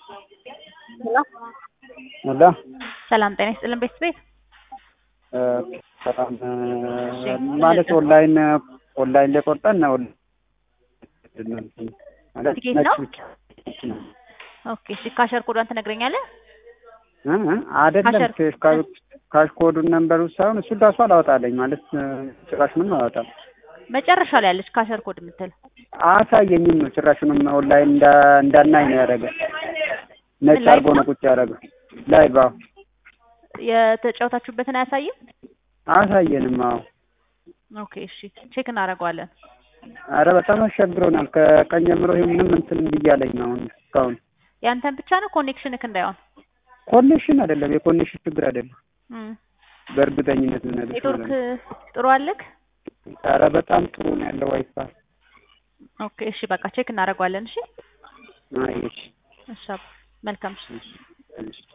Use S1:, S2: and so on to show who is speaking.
S1: ሄሎ
S2: ሞላ
S1: ሰላም ጤና ይስጥልን ቤት ቤት
S2: በጣም ማለት ኦንላይን ኦንላይን ላይ ቆርጠን ነው ማለት
S1: ትኬት ነው? ኦኬ እሺ ካሸር ኮዷን ትነግረኛለህ?
S2: አይደለም
S1: ካሸር-
S2: ካሽ ኮዱን ነንበሩ ሳይሆን እሱ ራሱ አላወጣለኝ ማለት ጭራሽ ምንም አላወጣም።
S1: መጨረሻ ላይ ያለች ካሸር ኮድ የምትል
S2: አሳየኝም ነው ጭራሹንም ኦንላይን እንዳ- እንዳናይ ነው ያደረገ ነጭ
S1: ላይቭ
S2: አድርጎ ነው
S1: ነው?
S2: ቁጭ ያደረገው ላይቭ አዎ
S1: የተጫወታችሁበትን አያሳይም?
S2: አሳየንም አዎ
S1: ኦኬ እሺ ቼክ እናደርገዋለን።
S2: አረ በጣም አስቸግሮናል ከቀን ጀምሮ ይሄ ምንም እንትን ብያለኝ ነው አሁን እስካሁን
S1: ያንተን ብቻ ነው ኮኔክሽንክ እንዳይሆን
S2: ኮኔክሽን አይደለም የኮኔክሽን ችግር አይደለም
S1: እም።
S2: በእርግጠኝነት ልነግርሽ
S1: ኔትወርክ
S2: ማለት ነው።
S1: ጥሩ አለክ?
S2: ኧረ በጣም ጥሩ ነው ያለው ዋይፋይ
S1: ኦኬ እሺ በቃ ቼክ እናደርገዋለን። እሺ
S2: አይ እሺ
S1: እሺ አባ፣ መልካም እሺ
S2: እሺ